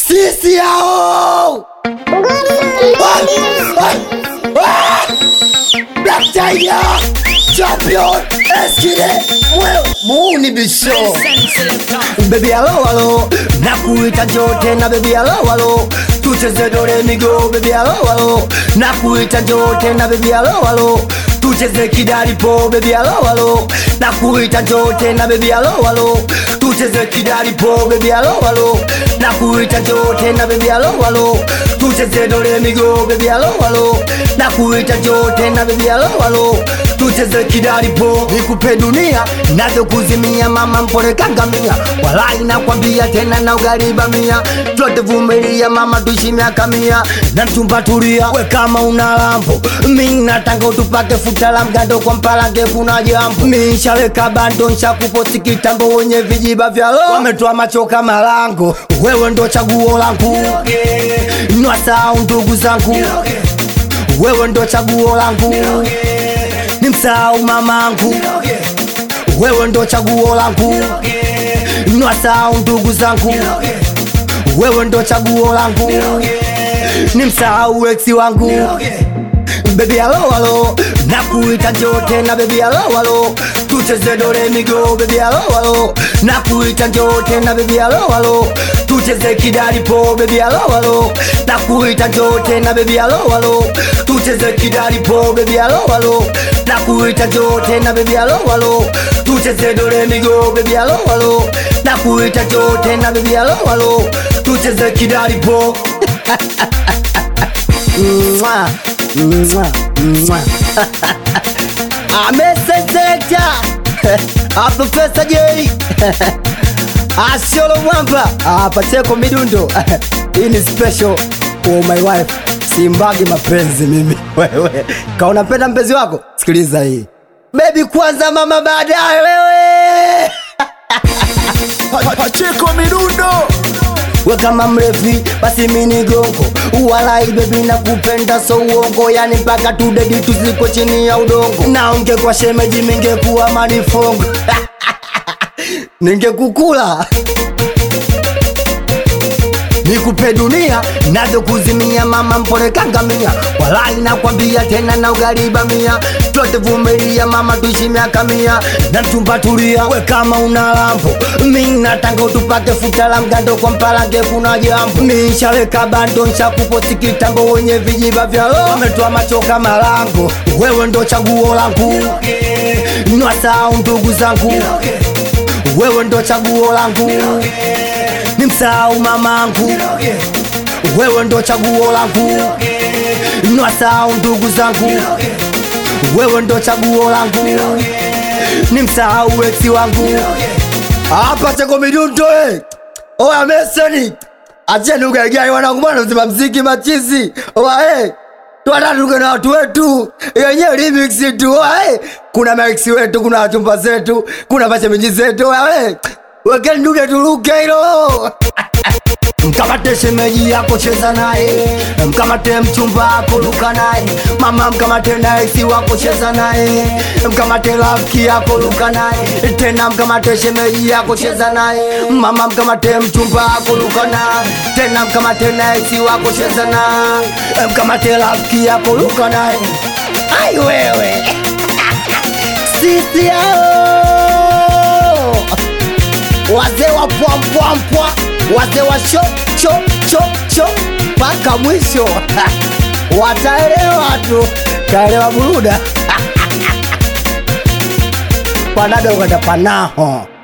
sisi hao Black Tiger Champion Eskide Mwewe Muuni bisho Baby hello hello Nakuita njoo tena baby hello hello Tucheze dore migo baby hello hello Nakuita njoo tena baby hello hello Tucheze kidalipo baby hello hello Nakuita njoo tena baby hello hello Tucheze kidalipo baby hello hello Nakuita njoo tena baby hello hello Tucheze dore migo baby hello hello Nakuita njoo tena baby hello hello Tucheze kidalipo nikupe dunia nazo kuzimia mama mpole kangamia walai nakwambia tena na ugariba mia twote vumilia mama tuishi miaka mia na mchumba tulia we kama una lambo mi natanga utupake futa la mgando kwa mpalange kuna jambo mi nshaweka bando nshakuposti kitambo wenye vijiba vya lo wametoa macho kama lango wewe ndo chaguo langu nwasau ndugu zangu wewe ndo chaguo langu ni msahau mamangu wewe ndo chaguo langu nwasahau ndugu zangu wewe ndo chaguo langu ni msahau eksi wangu bebi alo alo nakuita njoo tena bebi alo alo tucheze dore migo bebi alo alo nakuita njoo tena bebi alo alo tucheze kidalipo bebi alo alo nakuita njoo tena bebi alo alo tucheze kidalipo bebi alo alo nakuita njoo tena bebi alo alo tucheze dore migo bebi alo alo nakuita njoo tena bebi alo alo tucheze kidalipo Mwah, mwah, mwah. ameseselekta aprofesa J asiolo mwamba apacheko midundo hii ni special for my wife simbagi mapenzi mimi wewe kaunapenda mpenzi wako sikiliza hii bebi kwanza mama baadaye wewe Pacheko midundo we kama mrefi basi mini gongo walai bebi na kupenda so uongo yani mpaka tudedi tuziko chini ya udongo naonge kwa shemeji mingekuwa manifongo ningekukula nikupe dunia nazo kuzimia mama mpole kangamia walai nakwambia tena na ugariba mia twote vumilia mama tuishi miaka mia na mchumba tulia we kama una lambo mi natanga utupake futa la mgando kwa mpalange kuna jambo mi nshaweka bando nshakuposti kitambo wenye vijiba vya lo wametoa macho kama lango wewe ndo chaguo langu nwasahau ndugu zangu wewe ndo chaguo langu ni msahau mamangu wewe ndo chaguo langu nwasahau ndugu zangu wewe ndo chaguo langu ni msahau eksi wangu hapa chako midundo eh. oya meseni acheni ugaigai wanangu bwana uzima mziki machizi oya eh. twatatuke na watu wetu yenyewe remix tu oya eh. kuna maiksi wetu kuna wachumba zetu kuna mashemeji zetu oya eh. wekeni dude tuluke hilo mkamate shemeji yako cheza naye mkamate mchumba wako luka naye mama mkamate naisi wako cheza naye mkamate rafiki yako luka naye tena mkamate shemeji yako cheza naye mama mkamate mchumba wako luka naye tena mkamate naisi wako cheza naye mkamate rafiki yako luka naye ai wewe sisi hao wazee wa pwampwampwa wazee wa sho cho cho cho mpaka mwisho wataelewa tu kaelewa buruda panado kwenda panaho